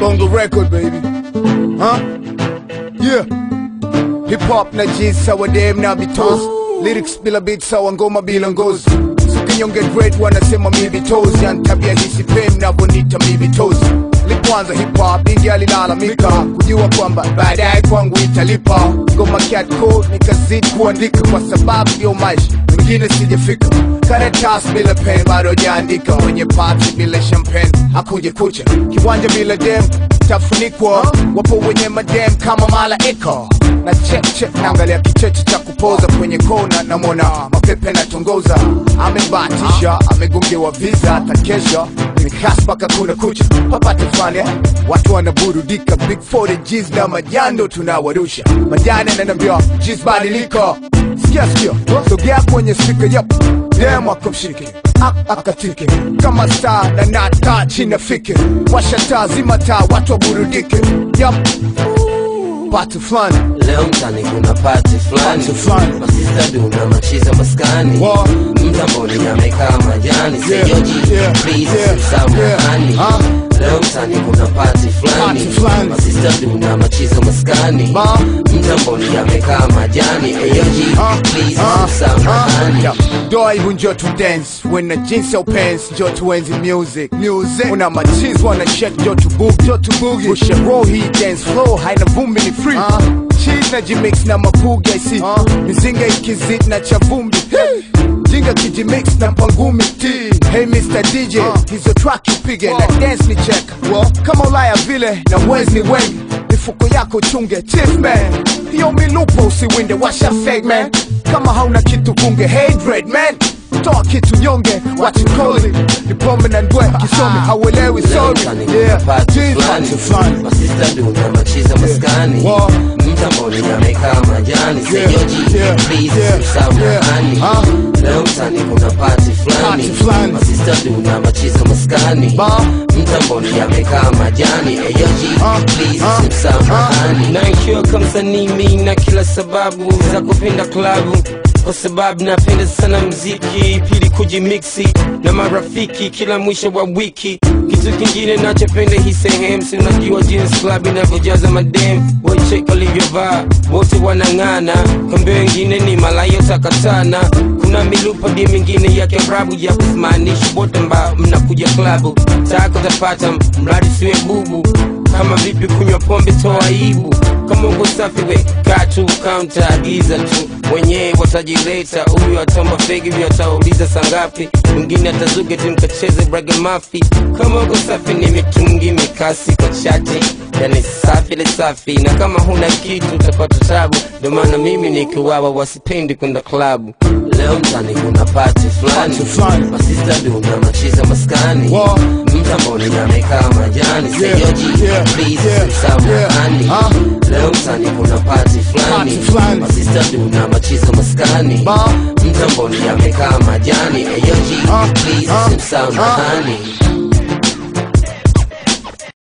Bongo record baby. Huh? Yeah. Hip hop na jizz sawa dem na bitos. Lyrics bila beat sawa ngoma bila ngozi. Sikinyonge great wanasema mi bitos. Yani tabia hisi pem na bonita mi bitos. Lipoanza hip hop ingi alilalamika kujua kwamba baadaye kwangu italipa. Ngoma cat code nikazidi kuandika kwa sababu ndio maisha mengine sijafika. Karatasi bila pen bado jaandika, mwenye party bila champagne hakuje kucha, kiwanja bila dem tafunikwa, wapo wenye madem kama malaika na check check, naangalia kicheche cha kupoza kwenye kona, namwona mapepe natongoza, amebatisha amegongewa visa, atakesha ni kasi mpaka kuna kucha, papate fulani eh? watu wanaburudika, big 40 G's na majando tunawarusha, majani ananiambia G's badilika Sikia sikia, sogea kwenye speaker yep. Dem akamshike ak- akatike kama saa na nata chini fike, washa taa zima taa, watu waburudike yep. Pati fulani Leo mtani kuna party fulani Party fulani. Masista duna machiza maskani Wa- Mtamboni amekaa majani Yeah, Seyoji, yeah, please yeah, samahani yeah. Ah. Leo mtani kuna party fulani Party fulani. Masista duna machiza maskani Ma. Mtamboni amekaa majani Eyoji, Ah, please ah, samahani Yeah. Doa hivyo njo tu dance when na jeans au pants njo tuenzi music music una machiz wana shake njo tu boog njo tu boogie Rusha roll hii dance flow haina vumbi ni free cheese na jimix na mapuga isi mizinga ikizit na cha vumbi hey. jinga kijimix na pangumi ti hey Mr. DJ hizo track ipige na dance ni check kama ulaya vile na wezi ni wengi mifuko yako chunge chief man hiyo milupo usiwinde washa fake man kama hauna kitu kunge hey dread man toa kitu nyonge what you call it ni pombe na ndwe kisomi hauelewi Leo sorry mtani kuna yeah party Jeans, fulani party fulani. Masista duna machiza maskani Wa- Mtamboni amekaa majani Seyoji, yeah, please yeah, samahani yeah. Ah. Leo mtani kuna party fulani Party fulani. Masista duna machiza maskani Ba. Mtamboni amekaa majani Eyoji, Ah, please ah, samahani na ikiwa kamsanii mi na kila sababu za kupenda klabu kwa sababu napenda sana mziki pili kujimiksi na marafiki kila mwisho wa wiki kitu kingine nachopenda hii sehemu si unajua jeans club inavyojaza madem waichek walivyovaa wote wanang'ana kambe wengine ni malayo takatana kuna milupa di mingine ya kiarabu ya kusimaanisha wote ambao mnakuja klabu tako tapata mradi siwe bubu kama vipi kunywa pombe toa aibu kama uko safi we katu kaunta agiza tu wenyewe watajileta huyu atamba fegi vyo atauliza sangapi mwingine atazuge tu mkacheze bragamafi kama uko safi ni mitungi mikasi kwa chati yani safi le safi na kama huna kitu utapata tabu ndio maana mimi nikiwawa wasipendi kwenda klabu Leo mtani kuna party fulani Party fulani. Masista duna machiza maskani Wa- Mtamboni amekaa majani Yeah, Seyoji, yeah, please yeah, samahani yeah. Ah. Leo mtani kuna party fulani Party fulani. Masista duna machiza maskani Ba. Mtamboni amekaa majani Eyoji, Ah, please ah, samahani